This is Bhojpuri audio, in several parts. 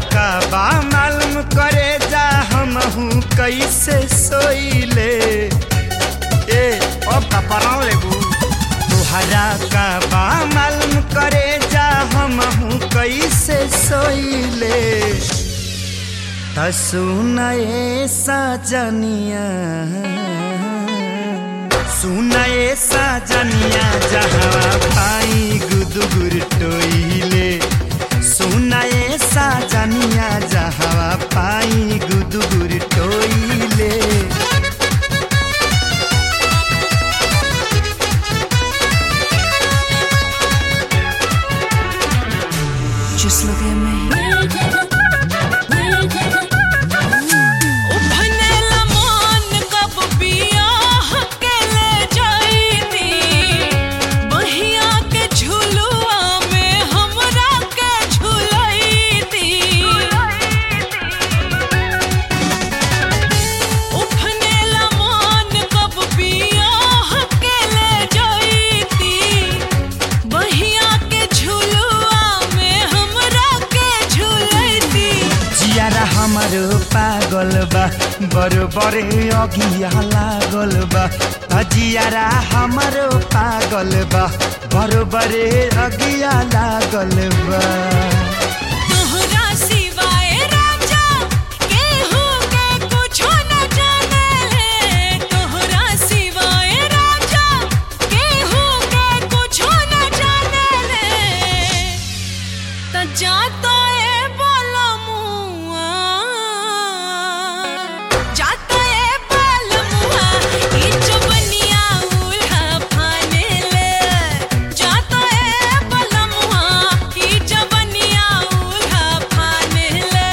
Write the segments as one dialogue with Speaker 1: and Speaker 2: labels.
Speaker 1: का बा मालूम करे जा हमहू कैसे सोइले ए अब का पराव लेबू तुहरा का बा मालूम करे जा हमहू कैसे सोइले त सुनए सजनिया सुनए सजनिया जहाँ पाई गुदुगुर टोइले सुनए सजनिया जहाँ पाई गुदुगुर टोइले
Speaker 2: Just look at me.
Speaker 3: उभनेला मन कब बियाह के ले जाईती बहिया के झुलुआ में हमरा के झुलैती उभनेला मन कब बियाह के ले जाईती बहिया के झुलुआ में हमरा के झुलैती
Speaker 1: जियारा हमारो पागल बा बरोबरे अगिया लागल बा आ जियारा हमारो पागल बा बरोबरे अगिया लागल बा
Speaker 3: तोहरा सिवाय राजा केहू के कुछो न जाने तोहरा सिवाय राजा केहू के कुछो न जाने त जातो ए बोलमुआ जातो ए बोलमुआ ई चुबनिया उल्हा फाने ले जातो ए बोलमुआ ई चुबनिया उल्हा फाने ले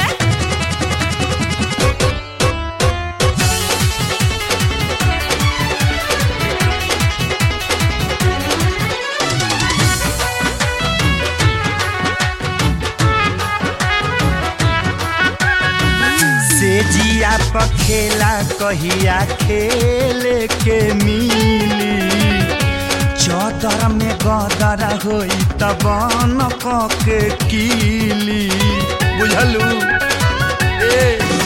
Speaker 1: से जिया पखेला कहिया खेल के मिली चौदर में गदर होई तब न के कीली बुझलू ए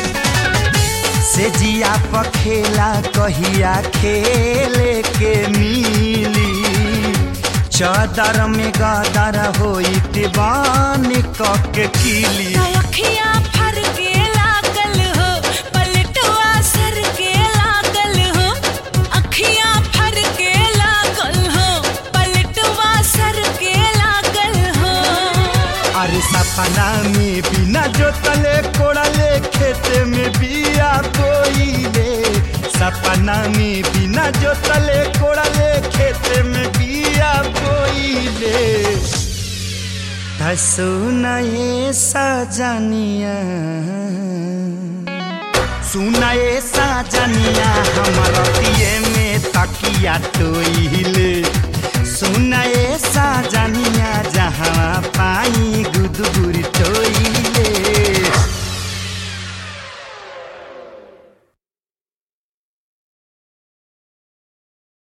Speaker 1: से जिया पखेला कहिया खेल के मिली चौदर में गदर होई तिबान के कीली
Speaker 3: अखियाँ फर के लागल हो पलटुआ सर के लागल हो अखियाँ फर के लागल हो पलटुआ सर के लागल हो
Speaker 1: अरे सपना में बिना जोतले कोड़ले खेते में बिया बोइले सपना में बिना जोतले कोड़ले खेते में बिया बोइले सुनाए सजनिया सुनाए सजनिया हमारा दिए में तकिया टोइले सुनाए सजनिया जहाँ पाई